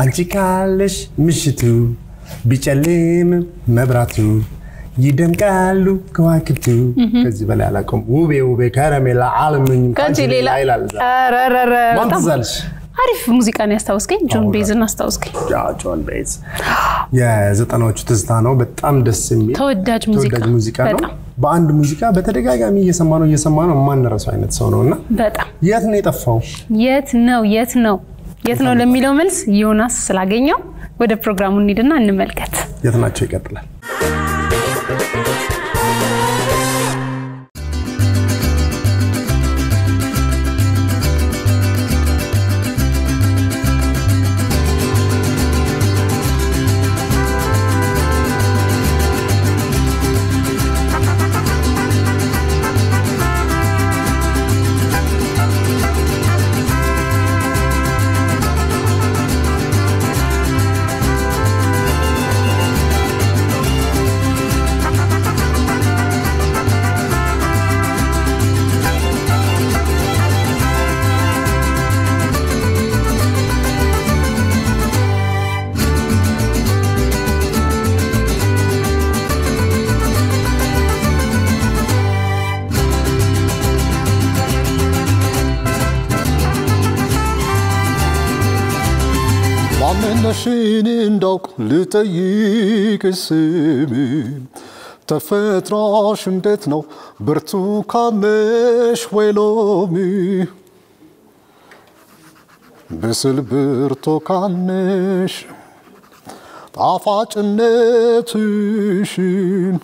አንቺ ካለሽ ምሽቱ ቢጨልም መብራቱ ይደምቃሉ ከዋክብቱ። ከዚህ በላይ አላውቅም። ውቤ ውቤ ከረሜላ አልምኝ ከዚህ ሌላ ይላል። ኧረ ኧረ ኧረ፣ ማን በጣም ትዝ አለሽ? አሪፍ ሙዚቃ ነው ያስታወስከኝ። ጆን ቤዝን አስታወስከኝ። ያ ጆን ቤዝ የዘጠናዎቹ ትዝታ ነው። በጣም ደስ የሚል ተወዳጅ ሙዚቃ ተወዳጅ ሙዚቃ ነው። በጣም በአንድ ሙዚቃ በተደጋጋሚ እየሰማ ነው እየሰማ ነው የማንረሳው አይነት ሰው ነው እና በጣም የት ነው የጠፋው? የት ነው የት ነው የት ነው ለሚለው መልስ ዮናስ ስላገኘው ወደ ፕሮግራሙ እንሂድና እንመልከት። የት ናቸው ይቀጥላል። ማንነሽን እንዳውቅ ልጠይቅ ስም ተፈጥሮሽ እንዴት ነው? ብርቱካን ነሽ ወይ ሎሚ? ብስል ብርቱካን ነሽ ጣፋጭነትሽን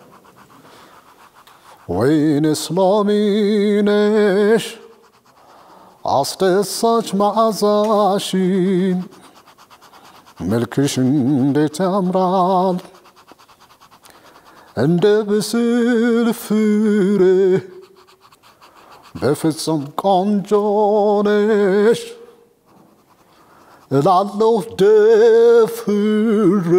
ወይንስ ሎሚ ነሽ አስደሳች መዓዛሽን መልክሽ እንዴት ያምራል እንደ ብስል ፍሬ በፍጹም ቆንጆ ነሽ እላለሁ ደፍሬ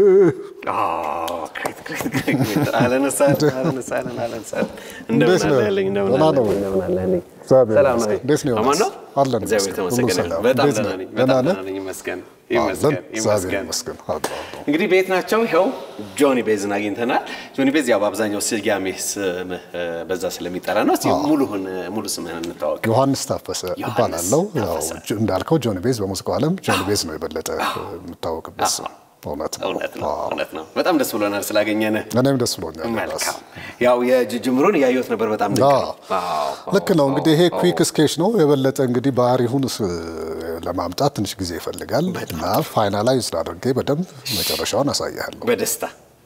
እንዴት ነህ? ደህና ነው ወይ? እግዚአብሔር ሰላም ይመስገን። ነህ? እንዴት ነው አማን ነው? ዮናስ? አለን እግዚአብሔር ይመስገን። ሁሉ የተመሰገነ ሰላም። ይሁን። በጣም እንዴት ደህና ነህ? ነኝ። ደህና በጣም ነህ? ደህና ነኝ። ይመስገን አለን። ይመስገን እግዚአብሔር ይመስገን። ይመስገን። አለን፣ አለን። እንግዲህ ቤት ናቸው። ይኸው ጆኒ ቤዝን አግኝተናል። ጆኒ ቤዝ ያው በአብዛኛው ስያሜ ስምህ እ፣ በዛ ስለሚጠራ ነው። እስቲ ሙሉህን ሙሉ ስምህን እንታወቅ። ዮሐንስ ታፈሰ ዮሐንስ እባላለሁ። ያው ታፈሰ። ጆ- እንዳልከው ጆኒ ቤዝ በሙዚቃው ዓለም ጆኒ ቤዝ ነው የበለጠ የምታወቅበት ስም። እውነት ነው። እውነት ነው፣ አዎ። እውነት ነው። በጣም ደስ ብሎናል ስላገኘንህ። እኔም ደስ ብሎኛል። ዮናስ። መልካም። ያው የጅምሩን እያየሁት ነበር። በጣም ድንቅ ነው። አዎ። አዎ፣ ልክ ነው አዎ፣ እንግዲህ ይሄ አዎ። ኩዊክ ስኬች ነው የበለጠ እንግዲህ ባህሪውን ስ- ለማምጣት ትንሽ ጊዜ ይፈልጋል እና ፋይናላይዝ አድርጌ በደንብ መጨረሻውን አሳያለሁ። በደስታ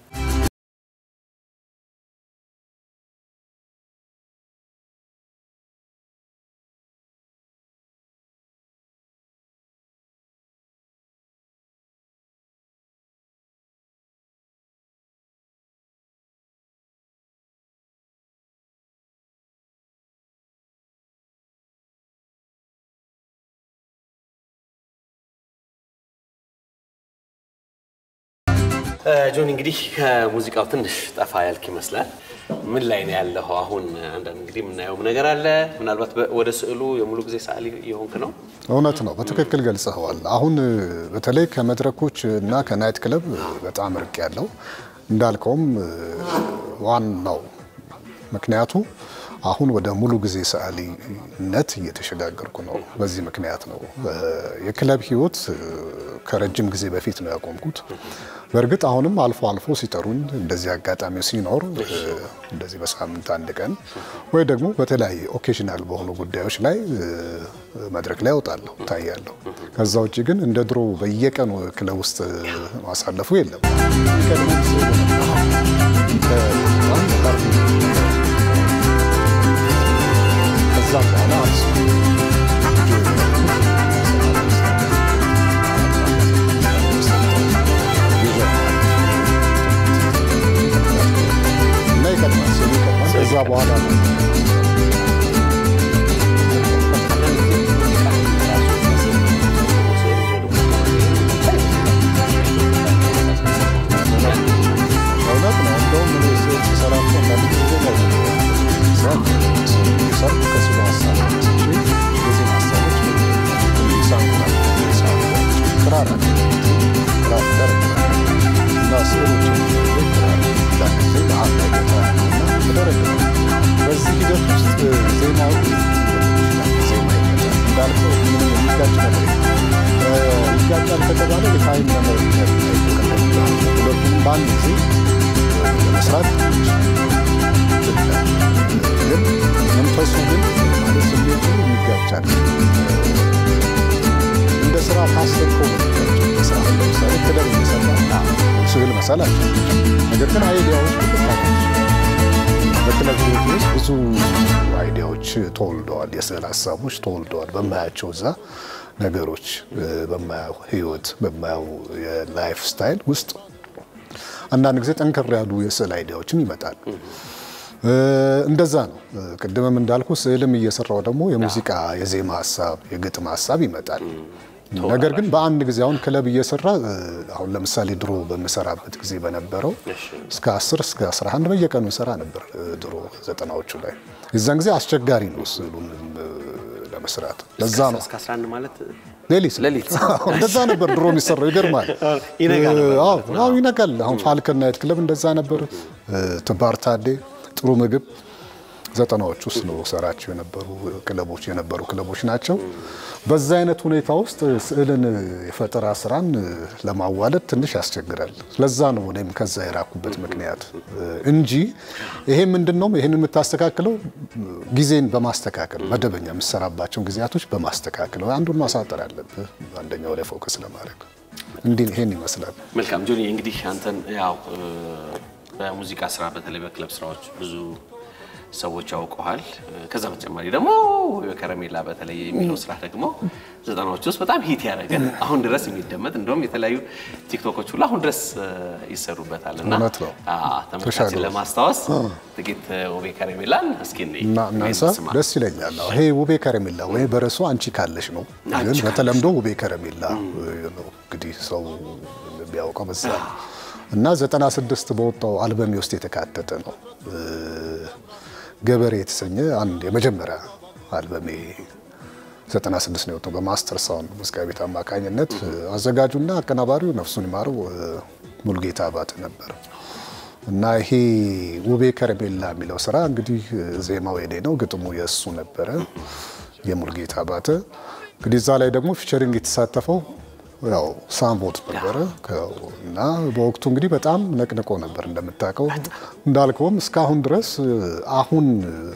ጆኒ እንግዲህ ከሙዚቃው ትንሽ ጠፋ ያልክ ይመስላል። ምን ላይ ነው ያለው አሁን? አንዳንድ እንግዲህ የምናየውም ነገር አለ። ምናልባት በ- ወደ ስዕሉ የሙሉ ጊዜ ሰዓሊ የሆንክ ነው። እውነት ነው፣ በትክክል ገልጸኸዋል። አሁን በተለይ ከመድረኮች እና ከናይት ክለብ በጣም ርቅ ያለው እንዳልከውም ዋናው ምክንያቱ አሁን ወደ ሙሉ ጊዜ ሰዓሊነት እየተሸጋገርኩ ነው። በዚህ ምክንያት ነው የክለብ ህይወት ከረጅም ጊዜ በፊት ነው ያቆምኩት። በእርግጥ አሁንም አልፎ አልፎ ሲጠሩኝ እንደዚህ አጋጣሚ ሲኖር እንደዚህ በሳምንት አንድ ቀን ወይ ደግሞ በተለያየ ኦኬዥናል በሆኑ ጉዳዮች ላይ መድረክ ላይ እወጣለሁ፣ እታያለሁ። ከዛ ውጭ ግን እንደ ድሮ በየቀኑ ክለብ ውስጥ ማሳለፉ የለም። ከዛ በኋላ አርሱ እና ይቀጥላል፣ ስሉ ይቀጥላል። ከዛ በኋላ ነው እውነት ነው። እንደውም እኔ ስዕል ስሰራ እኮ አንዳንድ ጊዜ ነው ሰው ሰርግ ከስሉ ሀሳብ ተነስቼ የሚጋጭ ነገር የለም። ይጋጫል ከተባለ የታይም ነገር ሁለቱንም በአንድ ጊዜ ለመስራት ግን መንፈሱ ግን ማለት ስሜቱ የሚጋጫል። እንደ ስራ ካሰብከው ነው የሚጋጨው። ስራ ለምሳሌ ክለብ እየሰራ ስዕል መሳል አለ። ነገር ግን አይዲያዎች በክለብ ህይወት ውስጥ ብዙ አይዲያዎች ተወልደዋል፣ የስዕል ሀሳቦች ተወልደዋል። በማያቸው እዛ ነገሮች በማያው ህይወት በማያው የላይፍ ስታይል ውስጥ አንዳንድ ጊዜ ጠንከር ያሉ የስዕል አይዲያዎችም ይመጣል። እንደዛ ነው። ቅድምም እንዳልኩ ስዕልም እየሰራው ደግሞ የሙዚቃ የዜማ ሀሳብ የግጥም ሀሳብ ይመጣል። ነገር ግን በአንድ ጊዜ አሁን ክለብ እየሰራ አሁን ለምሳሌ ድሮ በምሰራበት ጊዜ በነበረው እስከ 10 እስከ 11 በየቀኑ ሰራ ነበር። ድሮ ዘጠናዎቹ ላይ የዛን ጊዜ አስቸጋሪ ነው ስዕሉን ለመስራት። ለዛ ነው እስከ 11 ማለት ሌሊት ሌሊት እንደዛ ነበር ድሮ የሚሰራው። ይገርማል። ይነጋል ነበር። አዎ አዎ ይነጋል። አሁን ፋልከን ናይት ክለብ እንደዛ ነበር። ትባር ታዴ ጥሩ ምግብ ዘጠናዎች ውስጥ ነው ሰራቸው የነበሩ ክለቦች የነበሩ ክለቦች ናቸው። በዛ አይነት ሁኔታ ውስጥ ስዕልን የፈጠራ ስራን ለማዋለድ ትንሽ ያስቸግራል። ለዛ ነው እኔም ከዛ የራኩበት ምክንያት እንጂ ይሄ ምንድን ነው ይህን የምታስተካክለው ጊዜን በማስተካከል መደበኛ የምሰራባቸውን ጊዜያቶች በማስተካከል አንዱን ማሳጠር አለብህ አንደኛው ላይ ፎከስ ለማድረግ እንዲህ ይሄን ይመስላል። መልካም ጆኒ፣ እንግዲህ አንተን ያው በሙዚቃ ስራ በተለይ በክለብ ስራዎች ብዙ ሰዎች ያውቀዋል። ከዛ በተጨማሪ ደግሞ ከረሜላ በተለይ የሚለው ስራ ደግሞ ዘጠናዎች ውስጥ በጣም ሂት ያደረገ አሁን ድረስ የሚደመጥ እንደውም የተለያዩ ቲክቶኮች ሁሉ አሁን ድረስ ይሰሩበታል እና እውነት ነው። አዎ፣ ተመልካችን ተሻግሯል። ለማስታወስ ጥቂት ውቤ ከረሜላን እስኪ እንይ፣ እና ወይም እናንሳ ስማ። ደስ ይለኛል። አዎ፣ ይሄ ውቤ ከረሜላ ወይ በረሱ አንቺ ካለሽ ነው፣ አንቺ ግን ካለሽ። በተለምዶ ውቤ ከረሜላ ነው እንግዲህ ሰው ቢያውቀው በዛ ነው። እና 96 በወጣው አልበሜ ውስጥ የተካተተ ነው። ገበሬ የተሰኘ አንድ የመጀመሪያ አልበሜ 96 ነው የወጣው በማስተር ሳውንድ ሙዚቃ ቤት አማካኝነት። አዘጋጁና አቀናባሪው ነፍሱን ይማረው ሙልጌታ አባተ ነበር። እና ይሄ ውቤ ከረሜላ የሚለው ስራ እንግዲህ ዜማው የኔ ነው፣ ግጥሙ የእሱ ነበረ የሙልጌታ አባተ። እንግዲህ እዛ ላይ ደግሞ ፊቸሪንግ የተሳተፈው ያው ሳምቦት ነበረ ከ- እና በወቅቱ እንግዲህ በጣም ነቅንቆ ነበር እንደምታውቀው። እንዳልከውም እስካሁን ድረስ አሁን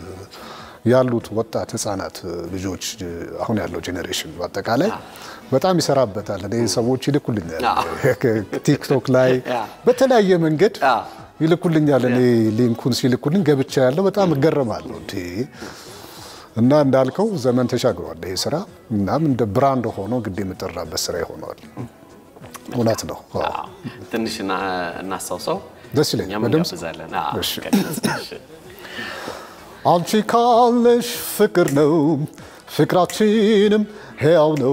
ያሉት ወጣት ህጻናት ልጆች አሁን ያለው ጄኔሬሽን በአጠቃላይ በጣም ይሰራበታል። እኔ ሰዎች ይልኩልኛል ቲክቶክ ላይ በተለያየ መንገድ አዎ። ይልኩልኛል። እኔ ሊንኩን ሲልኩልኝ ገብቻ ያለው በጣም እገረማለሁ። እንዴ እና እንዳልከው ዘመን ተሻግሯል ይሄ ስራ። እናም እንደ ብራንድ ሆኖ ግድ የምጠራበት ስራ ይሆነዋል። እውነት ነው። አዎ። አዎ፣ ትንሽ እና- እናስታውሰው። ደስ ይለኛል። እኛም በድምፅ? እንጋብዛለን። አዎ፣ እሺ። እሺ። አንቺ ካለሽ ፍቅር ነው ፍቅራችንም ሕያው ነው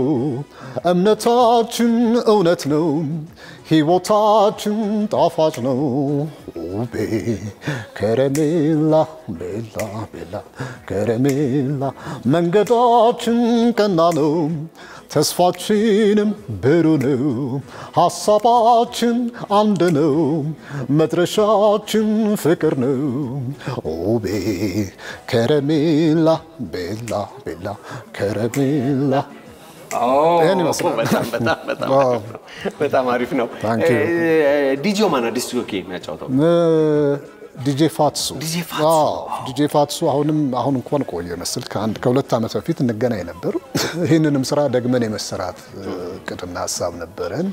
እምነታችን እውነት ነው ሕይወታችን ጣፋጭ ነው ውቤ ከረሜላ ቤላ ቤላ ከረሜላ መንገዳችን ቀና ነው ተስፋችንም ብሩ ነው ሀሳባችን አንድ ነው መድረሻችን ፍቅር ነው ውቤ ከረሜላ ቤላ ቤላ ከረሜላ ይሄን ይመስላል። በጣም በጣም በጣም አዎ። አሪፍ ነው። በጣም አሪፍ ነው። Thank you. ዲጆ ማነው ዲስክ ጆኪ የሚያጫውተው? ዲጄ ፋትሱ ዲጄ ፋትሱ። አዎ፣ ዲጄ ፋትሱ አሁንም አሁን እንኳን ቆየ መስል ከአንድ ከሁለት ዓመት በፊት እንገናኝ ነበር። ይህንንም ስራ ደግመን የመሰራት እቅድና ሀሳብ ነበረን፣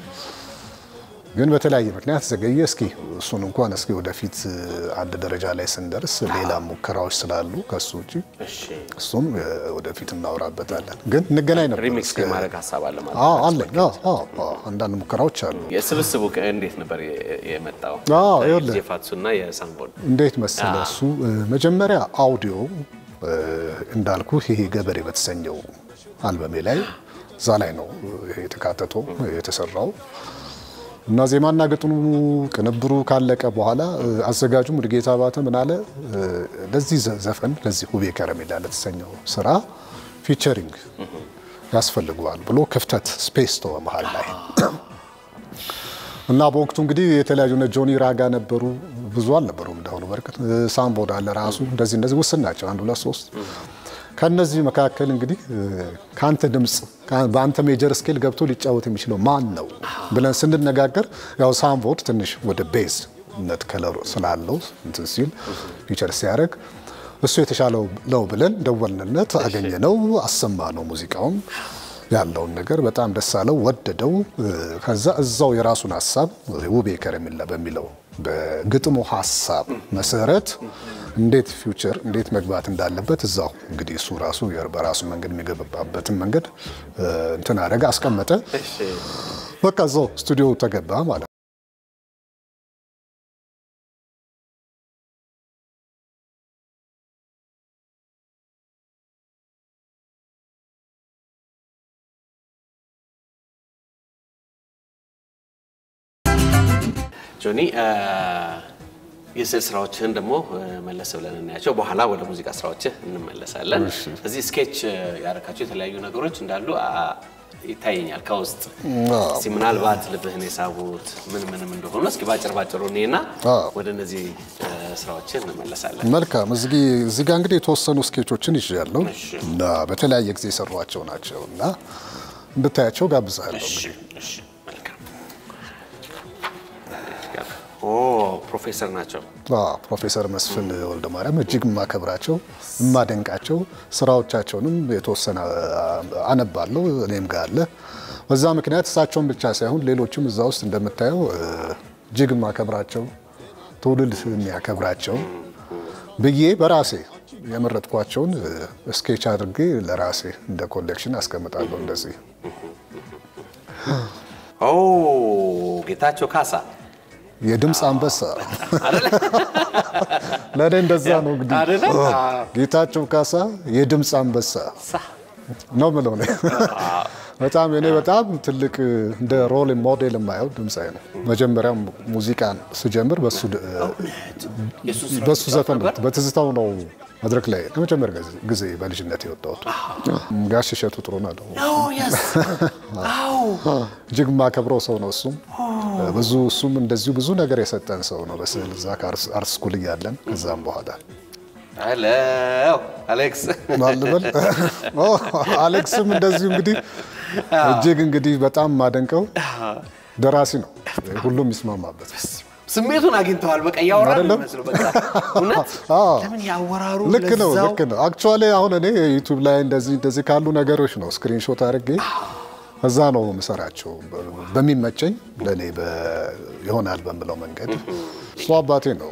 ግን በተለያየ ምክንያት ዘገየ። እስኪ እሱን እንኳን እስኪ ወደፊት አንድ ደረጃ ላይ ስንደርስ ሌላ ሙከራዎች ስላሉ ከሱ ውጭ እሺ። እሱም እ፣ ወደፊት እናወራበታለን። ግን እንገናኝ ነበር ሪሚክስ እስከ- የማድረግ ሀሳብ አለ ማለት አዎ ነው። አለኝ። አዎ አዎ አዎ፣ አንዳንድ ሙከራዎች አሉ። የስብስቡ ከ- እንዴት ነበር የ- የመጣው? አዎ፣ ይኸውልህ። ዲጄ ፋትሱ እና የሳምቦን እንዴት መሰለ አዎ። እሱ እ፣ መጀመሪያ አውዲዮ እ፣ እንዳልኩ ይሄ ገበሬ በተሰኘው አልበሜ ላይ እዛ ላይ ነው ይሄ የተካተተው የተሰራው እና ዜማና ግጥሙ ቅንብሩ ካለቀ በኋላ እ፣ አዘጋጁ ሙሉጌታ አባተ ምን አለ እ፣ ለዚህ ዘ- ዘፈን ለዚህ ውቤ ከረሜላ ለተሰኘው ስራ ፊቸሪንግ ያስፈልገዋል ብሎ ክፍተት ስፔስ ተወ መሀል ላይ እና በወቅቱ እንግዲህ የተለያዩ እነ ጆኒ ራጋ ነበሩ፣ ብዙ አልነበሩም እንዳሁኑ በርቀት ሳምቦድ አለ ራሱ እንደዚህ እንደዚህ ውስን ናቸው፣ አንድ ሁለት ሶስት። ከነዚህ መካከል እንግዲህ ከአንተ ድምፅ በአንተ ሜጀር ስኬል ገብቶ ሊጫወት የሚችለው ማን ነው ብለን ስንነጋገር ያው ሳምቦድ ትንሽ ወደ ቤዝ ነት ከለሩ ስላለው እንትን ሲል ፊቸር ሲያደርግ እሱ የተሻለው ነው ብለን ደወልንለት፣ አገኘነው፣ አሰማ ነው ሙዚቃውም ያለውን ነገር በጣም ደስ አለው፣ ወደደው። ከዛ እዛው የራሱን ሀሳብ ውቤ ከረሜላ በሚለው በግጥሙ ሀሳብ መሰረት እንዴት ፊውቸር እንዴት መግባት እንዳለበት እዛው እንግዲህ እሱ ራሱ በራሱ መንገድ የሚገባበትን መንገድ እንትን አደረገ፣ አስቀመጠ። በቃ እዛው ስቱዲዮ ተገባ ማለት ነው። ጆኒ የስዕል ስራዎችህን ደግሞ መለስ ብለን እናያቸው። በኋላ ወደ ሙዚቃ ስራዎችህ እንመለሳለን። እዚህ ስኬች ያደረካቸው የተለያዩ ነገሮች እንዳሉ ይታየኛል ከውስጥ እስኪ ምናልባት ልብህን የሳቡት ምን ምንም እንደሆኑ እስኪ ባጭር ባጭሩ እኔና ወደ እነዚህ ስራዎችን እንመለሳለን። መልካም። እዚህ ጋር እንግዲህ የተወሰኑ ስኬቾችን ይዣለሁ እና በተለያየ ጊዜ የሰሯቸው ናቸው እና እንድታያቸው ጋብዛለሁ። ፕሮፌሰር ናቸው። ፕሮፌሰር መስፍን ወልደ ማርያም እጅግ የማከብራቸው የማደንቃቸው ስራዎቻቸውንም የተወሰነ አነባለሁ እኔም ጋር አለ። በዛ ምክንያት እሳቸውን ብቻ ሳይሆን ሌሎችም እዛ ውስጥ እንደምታየው እጅግ የማከብራቸው ትውልድ የሚያከብራቸው ብዬ በራሴ የመረጥኳቸውን ስኬች አድርጌ ለራሴ እንደ ኮሌክሽን አስቀምጣለሁ። እንደዚህ ጌታቸው ካሳ የድምፅ አንበሳ ለእኔ እንደዛ ነው እንግዲህ ጌታቸው ካሳ የድምፅ አንበሳ ነው ምለው እኔ በጣም እኔ በጣም ትልቅ እንደ ሮል ሞዴል የማየው ድምፃዊ ነው። መጀመሪያም ሙዚቃን ስጀምር በሱ ዘፈን ነው በትዝታው ነው መድረክ ላይ ለመጀመሪያ ጊዜ በልጅነት የወጣሁት ጋሽ እሸቱ ጥሩነህ ነው። እጅግ የማከብረው ሰው ነው። እሱም ብዙ እሱም እንደዚሁ ብዙ ነገር የሰጠን ሰው ነው በስዕል እዛ ከአርት ስኩል እያለን ከዛም በኋላ ሄሎ አሌክስ ማልበል አሌክስም እንደዚሁ እንግዲህ እጅግ እንግዲህ በጣም የማደንቀው ደራሲ ነው። ሁሉም ይስማማበት ስሜቱን አግኝተዋል። በቃ እያወራን ነው የሚመስለው። በቃ እውነት ለምን ያወራሩ ልክ ነው ልክ ነው። አክቹዋሊ አሁን እኔ ዩቲዩብ ላይ እንደዚህ እንደዚህ ካሉ ነገሮች ነው ስክሪንሾት አድርጌ እዛ ነው የምሰራቸው በሚመቸኝ ለእኔ ይሆናል በምለው መንገድ። እሱ አባቴ ነው።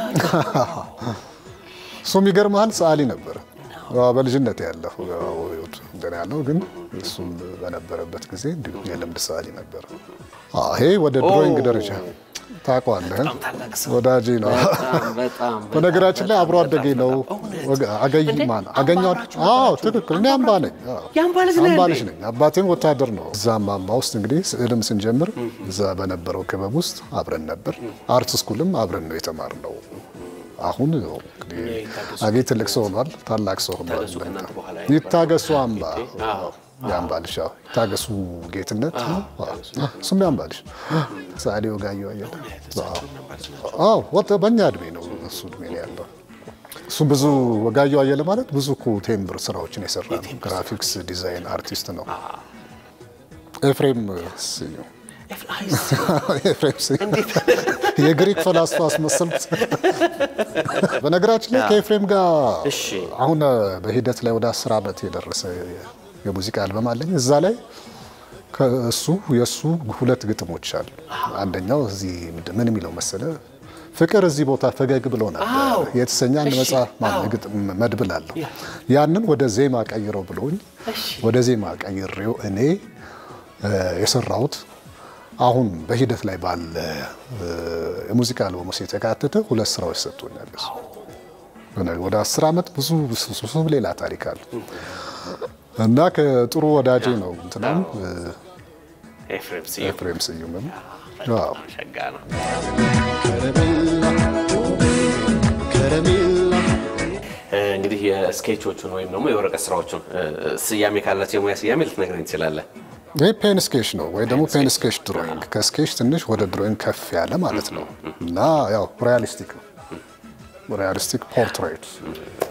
እሱም ይገርመሃል ሰዓሊ ነበር በልጅነት ያለሁ እንትን ያለው ግን እሱም በነበረበት ጊዜ እንዲሁ የልምድ ሰዓሊ ነበር። ይሄ ወደ ድሮይንግ ደረጃ ታውቀዋለህ፣ ወዳጄ ነው። በነገራችን ላይ አብሮ አደጌ ነው። አገኝ ማን አገኘው? አዎ ትክክል። እኔ አምባ ነኝ፣ አምባ ልጅ ነኝ። አባቴም ወታደር ነው። እዛ አምባ ውስጥ እንግዲህ ስዕልም ስንጀምር እዛ በነበረው ክበብ ውስጥ አብረን ነበር። አርት ስኩልም አብረን ነው የተማርነው። አሁን እንግዲህ አጌ ትልቅ ሰው ሆኗል፣ ታላቅ ሰው ሆኗል። ይታገሱ አምባ የአምባ ልጅ ይታገሱ ጌትነት እሱም የአምባ ልጅ ሰዓሊ ወጋየሁ አየለ ወጥ በእኛ እድሜ ነው እሱ እድሜ ነው ያለው። እሱ ብዙ ወጋየሁ አየለ ማለት ብዙ እኮ ቴምብር ስራዎችን የሰራ ነው። ግራፊክስ ዲዛይን አርቲስት ነው። ኤፍሬም ስዩም የግሪክ ፈላስፋ አስመሰልኩት። በነገራችን ላይ ከኤፍሬም ጋር አሁን በሂደት ላይ ወደ አስር ዓመት የደረሰ የሙዚቃ አልበም አለኝ። እዛ ላይ ከእሱ የእሱ ሁለት ግጥሞች አሉ። አንደኛው እዚህ ምን የሚለው መሰለ ፍቅር እዚህ ቦታ ፈገግ ብሎ ነበር የተሰኘ አንድ መጽሐፍ መድብል አለው። ያንን ወደ ዜማ ቀይረው ብሎኝ ወደ ዜማ ቀይሬው እኔ የሰራሁት አሁን በሂደት ላይ ባለ የሙዚቃ አልበም ውስጥ የተካተተ ሁለት ስራዎች ሰጥቶኛል። ወደ አስር ዓመት ብዙ ብዙ ሌላ ታሪክ አለ እና ከጥሩ ወዳጄ ነው እንትናም ኤፍሬም ስዩምም ሸጋ ነው። እንግዲህ የስኬቾቹን ወይም ደግሞ የወረቀት ስራዎቹን ስያሜ ካላቸው የሙያ ስያሜ ልትነግረኝ ትችላለህ? ይህ ፔን ስኬች ነው ወይ ደግሞ ፔን ስኬች ድሮይንግ፣ ከስኬች ትንሽ ወደ ድሮይንግ ከፍ ያለ ማለት ነው እና ያው ሪያሊስቲክ ነው ሪያሊስቲክ ፖርትሬት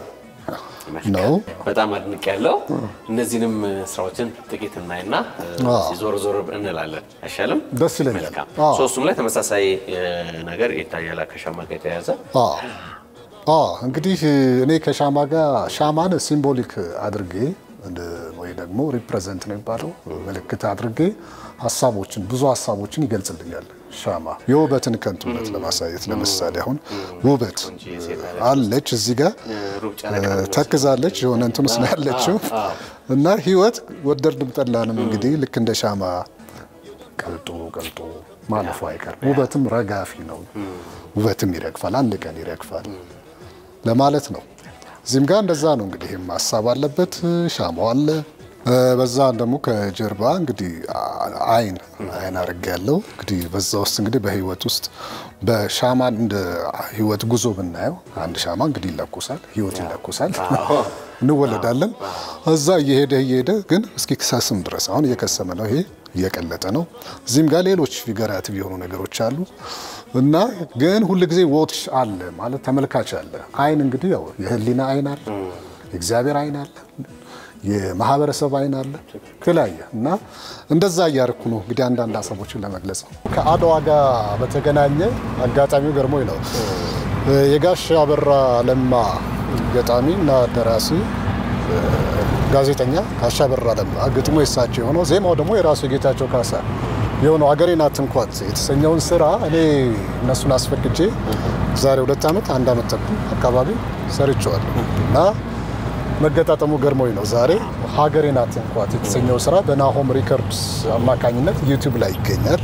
ነው። በጣም አድንቅ ያለው እነዚህንም ስራዎችን ጥቂት እናይና አዎ። ዞር ዞር እንላለን። አይሻልም? ደስ ይለኛል። መልካም። አዎ። ሶስቱም ላይ ተመሳሳይ እ, ነገር ይታያል ከሻማ ጋር የተያያዘ አዎ አዎ እንግዲህ እኔ ከሻማ ጋር ሻማን ሲምቦሊክ አድርጌ እንደ- ወይ ደግሞ ሪፕሬዘንት ነው የሚባለው ምልክት አድርጌ ሀሳቦችን ብዙ ሀሳቦችን ይገልጽልኛል። ሻማ የውበትን ከንቱነት ለማሳየት ለምሳሌ አሁን ውበት አለች እዚህ ጋር ሩብ ጨረቃ ተክዛለች የሆነ እንትን ውስጥ ነው ያለችው እና ህይወት ወደድንም ጠላንም እንግዲህ ልክ እንደ ሻማ ቀልጦ ቀልጦ ማለፉ አይቀርም። ውበትም ረጋፊ ነው። ውበትም ይረግፋል፣ አንድ ቀን ይረግፋል ለማለት ነው። እዚህም ጋር እንደዛ ነው እንግዲህ ይህም ሀሳብ አለበት። ሻማው አለ። እ፣ በዛ ደግሞ ከጀርባ እንግዲህ አ- አይን አይን አድርጌ ያለው እንግዲህ በዛ ውስጥ እንግዲህ በህይወት ውስጥ በሻማን እንደ ህይወት ጉዞ ብናየው አንድ ሻማ እንግዲህ ይለኩሳል፣ ህይወት ይለኩሳል፣ እንወለዳለን። እዛ እየሄደ እየሄደ ግን እስኪ ክሰስም ድረስ አሁን እየከሰመ ነው፣ ይሄ እየቀለጠ ነው። እዚህም ጋር ሌሎች ፊገራቲቭ የሆኑ ነገሮች አሉ እና ግን ሁልጊዜ ዎች አለ ማለት ተመልካች አለ። አይን እንግዲህ ያው የህሊና አይን አለ፣ የእግዚአብሔር አይን አለ የማህበረሰብ አይን አለ የተለያየ እና እንደዛ እያርኩ ነው እንግዲህ አንዳንድ ሀሳቦችን ለመግለጽ ነው። ከአድዋ ጋር በተገናኘ አጋጣሚው ገርሞኝ ነው የጋሽ አበራ ለማ ገጣሚ እና ደራሲ ጋዜጠኛ ጋሽ አበራ ለማ ግጥሙ የሳቸው የሆነው ዜማው ደግሞ የራሱ የጌታቸው ካሳ የሆነው አገሬን አትንኳት የተሰኘውን ስራ እኔ እነሱን አስፈቅጄ ዛሬ ሁለት ዓመት አንድ ዓመት ተኩል አካባቢ ሰርቼዋለሁ እና መገጣጠሙ ገርሞኝ ነው። ዛሬ ሀገሬን አትንኳት የተሰኘው ስራ በናሆም ሪከርድስ አማካኝነት ዩቲዩብ ላይ ይገኛል።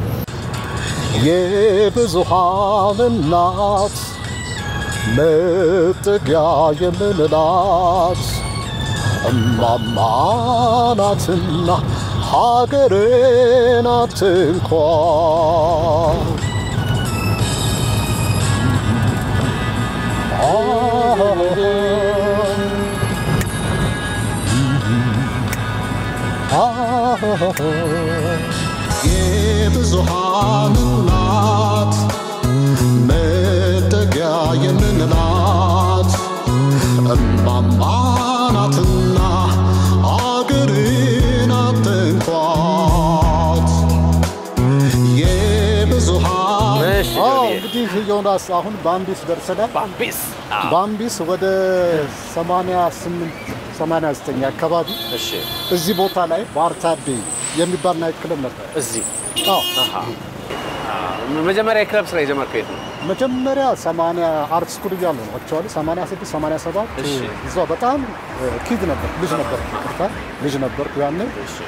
የብዙሃን እናት መጠጊያ የምንላት እማማ ናትና ሀገሬን አትንኳት የብዙሃን እናት መጠጊያ የምንላት እማማ ናትና አገርን አትንኳት። የብዙሃን እሺ፣ አዎ፣ ጆንዬ። እንግዲህ ዮናስ አሁን ባምቢስ ደርሰናል። ባምቢስ አዎ። ባምቢስ ወደ 88 89 አካባቢ እሺ እዚህ ቦታ ላይ ባርታዴ የሚባል ናይት ክለብ ነበር። እዚህ አዎ አሃ። አዎ። መጀመሪያ የክለብ ስራ የጀመርከው የት ነው? መጀመሪያ 80 አርት ስኩል እያለ ነው አክቹዋሊ 86 87 እሺ። እዛ በጣም ኪድ ነበር ልጅ ነበር ይቅርታ ልጅ ነበር ያኔ እሺ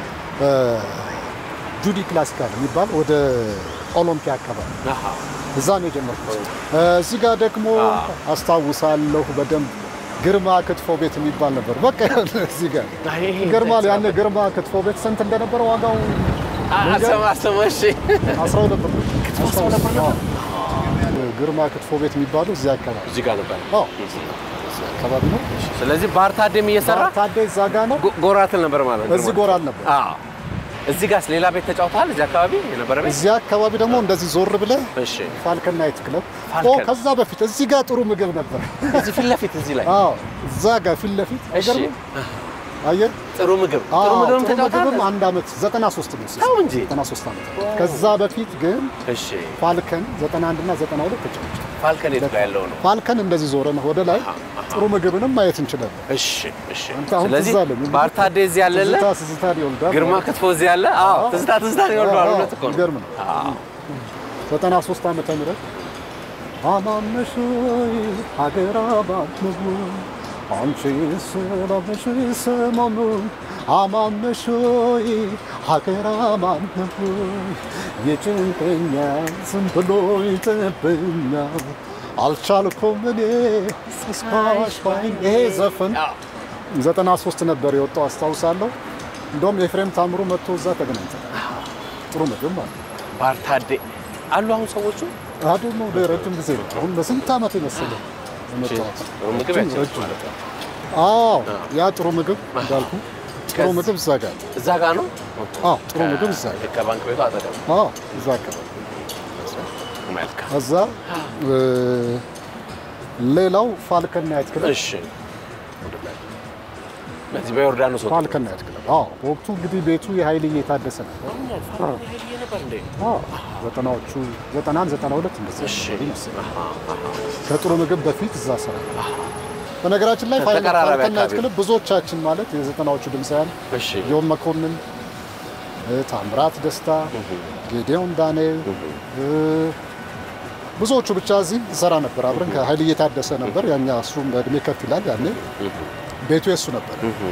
ጁዲ ክላሲካል የሚባል ወደ ኦሎምፒያ አካባቢ አሃ። እዛ ነው የጀመርኩት። እዚህ ጋር ደግሞ አስታውሳለሁ በደንብ ግርማ ክትፎ ቤት የሚባል ነበር። በቃ እዚህ ጋር ይሄ ይገርማል። ያኔ ግርማ ክትፎ ቤት ስንት እንደነበረ ዋጋው አሰማ አሰማ። እሺ 12 ብር አዎ። ግርማ ክትፎ ቤት የሚባለው እዚህ አካባቢ እዚህ ጋር ነበር። አዎ፣ እዚህ አካባቢ ነው። ስለዚህ ባህር ታዴም እየሰራ ታዴ እዛ ጋ ነው። ጎ- ጎራትል ነበር ማለት ነው። እዚህ ጎራል ነበር። አዎ። እዚህ ጋርስ ሌላ ቤት ተጫውተሃል? እዚህ አካባቢ የነበረ ቤት? እዚህ አካባቢ ደግሞ እንደዚህ ዞር ብለህ እሺ። ፋልከን ናይት ክለብ ፋልከን። ኦ፣ ከዛ በፊት እዚህ ጋር ጥሩ ምግብ ነበር። እዚህ ፊት ለፊት እዚህ ላይ አዎ፣ እዛ ጋር ፊት ለፊት እሺ። አይገርምም? አየህ ጥሩ ምግብ ጥሩ አዎ፣ ምግብም ጥሩ ምግብም ተጫውተሃል? አንድ ዓመት 93 ነው ተው እንጂ። 93 ዓመት ከዛ በፊት ግን እሺ። ፋልከን 91 እና 92 ተጫውተናል። ፋልከን የት ጋር ያለው ነው? ፋልከን እንደዚህ ዞረን ወደ ላይ ጥሩ ምግብንም ማየት እንችላለን። እሺ፣ እሺ። አንተ አሁን ስለዚህ ትዝ አለኝ። ባህር ታዴ እዚህ ያለለ ትዝታ ትዝታን ይወልዳል። ግርማ ክትፎ እዚህ ያለ? አዎ፣ ትዝታ ትዝታን ይወልደዋል። አዎ፣ እውነት እኮ ነው። ይገርም ነው። አዎ። 93 ዓመተ ምህረት አማነሽ ሆይ ሀገር አባትነው አንቺ ሰላምሽ ሰማሙ አማነሽ ሆይ ሀገር አባትነው የጭንቀኛል ዝም ብሎ ይጠብኛል አልቻልኩም እኔ ተስፋሽ ባይን ይሄ ዘፈን 93 ነበር የወጣው አስታውሳለሁ። እንደውም ኤፍሬም ታምሩ መጥቶ እዛ ተገናኝተናል። ጥሩ ምግብ ማለት ነው። ባህር ታዴ አሉ አሁን ሰዎቹ አዱ ነው ረጅም ጊዜ ነው። አሁን በስንት ዓመት የመሰለ የመጣሁት። ጥሩ ምግብ ረጅም- ያቸው ረጅም ማለት ነው። አዎ ያ ጥሩ ምግብ እንዳልኩ ጥሩ ከዚ- ምግብ እዛ ጋር ነው። እዛ ጋር ነው። አዎ ጥሩ ምግብ እዛ ጋር ከባንክ ቤቱ አጠገብ። አዎ እዛ አካባቢ መልካም። እዛ እ፣ ሌላው ፋልከን ናይት ክለብ እሺ በዚህ በዮርዳኖስ ወጥ ፋልከን ናይት ክለብ። አዎ በወቅቱ እንግዲህ ቤቱ የኃይልዬ የታደሰ ነበር። ነበር እንዴ? አዎ ዘጠናዎቹ ዘጠናን ዘጠና ሁለት እንደዚህ እሺ። ይመስላል። ከጥሩ ምግብ በፊት እዛ ስራ በነገራችን ላይ ፋይል- ተቀራራቢ ፋልከን ናይት አካባቢ ክለብ ብዙዎቻችን ማለት የዘጠናዎቹ ድምፃውያን እሺ። ዮም መኮንን፣ እ፣ ታምራት ደስታ፣ ጌዲዮን ዳንኤል እ፣ ብዙዎቹ ብቻ እዚህ እንሰራ ነበር አብረን ከኃይልዬ የታደሰ ነበር። ያኛ እሱም በእድሜ ከፍ ይላል። ያኔ ቤቱ የሱ ነበር።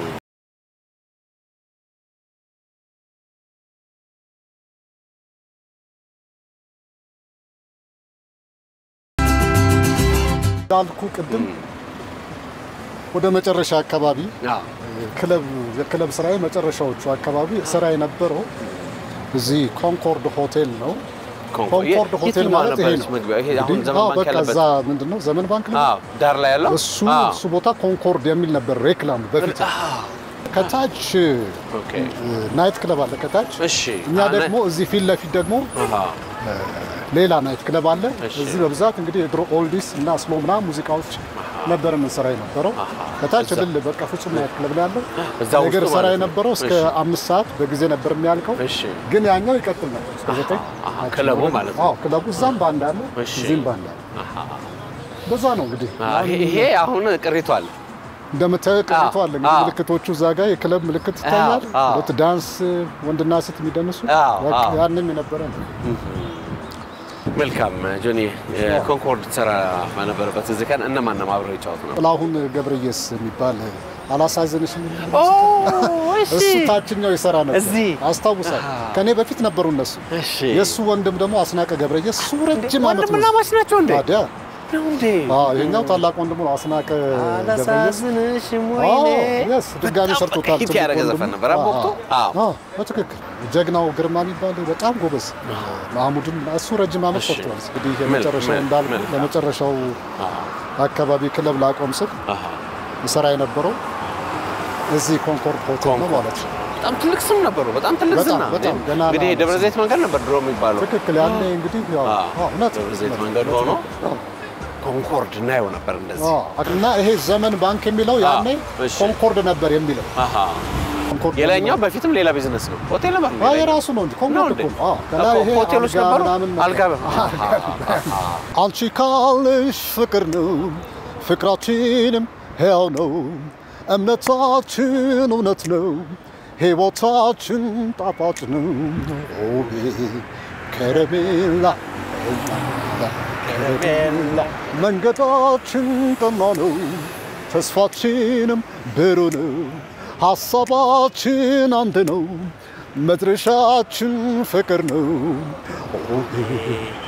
እንዳልኩ ቅድም ወደ መጨረሻ አካባቢ አዎ። ክለብ የክለብ ስራዬ መጨረሻዎቹ አካባቢ ስራ የነበረው እዚህ ኮንኮርድ ሆቴል ነው። ኮንኮርድ ኮንኮርድ የት ሆቴል ነው ማለት ይሄ ነበረች ነው። መግቢያው? ይሄ አሁን እንግዲህ ዘመን አዎ፣ ባንክ በቃ ያለበት እዛ ምንድን ነው ዘመን ባንክ ነው። አዎ፣ ዳር ላይ ያለው እሱ አዎ። እሱ ቦታ ኮንኮርድ የሚል ነበር ሬክላም በፊት። ከታች ኦኬ። ናይት ክለብ አለ ከታች። እሺ። እኛ አነ- ደግሞ እዚህ ፊት ለፊት ደግሞ አሃ። ሌላ ናይት ክለብ አለ። እሺ። እዚህ በብዛት እንግዲህ የድሮ ኦልዲስ እና ስሎ ምናምን ሙዚቃዎች ነበር የምንሰራ የነበረው። ከታች እዛ። ድል በቃ ፍጹም ናይት ክለብ ነው ያለው። እዛ ነገር ውስጡ ሰራ ማለት ነው። የነበረው እስከ እሺ። አምስት ሰዓት በጊዜ ነበር የሚያልቀው። እሺ። ግን ያኛው ይቀጥል ነበር እስከ ዘጠኝ አሃ፣ ክለቡ ማለት ነው። አዎ ክለቡ እዛም ባንድ አለ፣ እሺ። እዚህም ባንድ አለ። በዛ ነው እንግዲህ አዎ፣ ይሄ- ይሄ አሁን ቅሪቱ አለ። እንደምታየው ቅሪቱ አለ እንግዲህ አዎ። ምልክቶቹ እዛ ጋር የክለብ ምልክት ይታያል። አዎ። ሁለት ዳንስ ወንድና ሴት የሚደንሱ አዎ፣ በቃ አዎ። ያንም የነበረ ነው። መልካም ጆኒ፣ ኮንኮርድ ትሰራ በነበረበት እዚህ ቀን እነማን ነው አብረው ይጫወቱ ነው? ጥላሁን ገብረየስ የሚባል አላሳዘንሽም ኦ እሱ ታችኛው ይሰራ ነበር እዚህ? አስታውሳል። ከኔ በፊት ነበሩ እነሱ። እሺ። የእሱ ወንድም ደግሞ አስናቀ ገብረየስ እሱ ረጅም ዓመት ወንድምና ነው። ማች ናቸው እንዴ? ታዲያ ነው እንዴ? አዎ፣ ይሄኛው ታላቅ ወንድሙ ነው አስናቀ ገብረየስ። አላሳዝንሽም አዎ፣ ወይኔ። የስ ድጋሚ በጣም ሰርቶታል። ሂት ትልቅ ያደረገ ወንድሙ። ዘፈን ነበር በወቅቱ? አዎ። አዎ፣ በትክክል ጀግናው ግርማ የሚባል በጣም ጎበዝ ማህሙድን እሱ ረጅም ዓመት እሺ። ሰርተዋል። እንግዲህ ምን- የመጨረሻው ምን- እንዳልኩ ምን- ለመጨረሻው አካባቢ ክለብ ላቆም ስል አሃ። ይሰራ የነበረው እዚህ ኮንኮርድ ሆቴል ነው ማለት ነው። በጣም ትልቅ ስም ነበሩ። በጣም ትልቅ በጣም፣ ዝና። በጣም ገና እንግዲህ ነው። ደብረ ዘይት መንገድ ነበር ድሮ የሚባለው። ትክክል ያኔ እንግዲህ ያው አዎ፣ አዎ፣ እውነት ደብረ ዘይት እውነት፣ መንገድ እውነት ሆኖ ነው። ኮንኮርድ እናየው ነበር እንደዚህ። አዎ፣ እና ይሄ ዘመን ባንክ የሚለው ያኔ አዎ፣ እሺ። ኮንኮርድ ነበር የሚለው አሃ። ኮንኮርድ የላይኛው በፊትም ሌላ ቢዝነስ ነው። ሆቴል ነበር እንዴ? አዎ፣ የራሱ ነው እንጂ ነው ኮንኮርድ እንዴ? እኮ ነው። አዎ፣ ከላይ እኮ ይሄ ሆቴሎች አልጋ ነበሩ? ምናምን ነበር። አልጋ አንቺ ካልሽ ፍቅር ነው ፍቅራችንም ሕያው ነው እምነታችን እውነት ነው ሕይወታችን ጣፋጭ ነው ኦቤ ከረሜላ ከረሜላ መንገዳችን ቀና ነው ተስፋችንም ብሩህ ነው ሐሳባችን አንድ ነው መድረሻችን ፍቅር ነው ኦቤ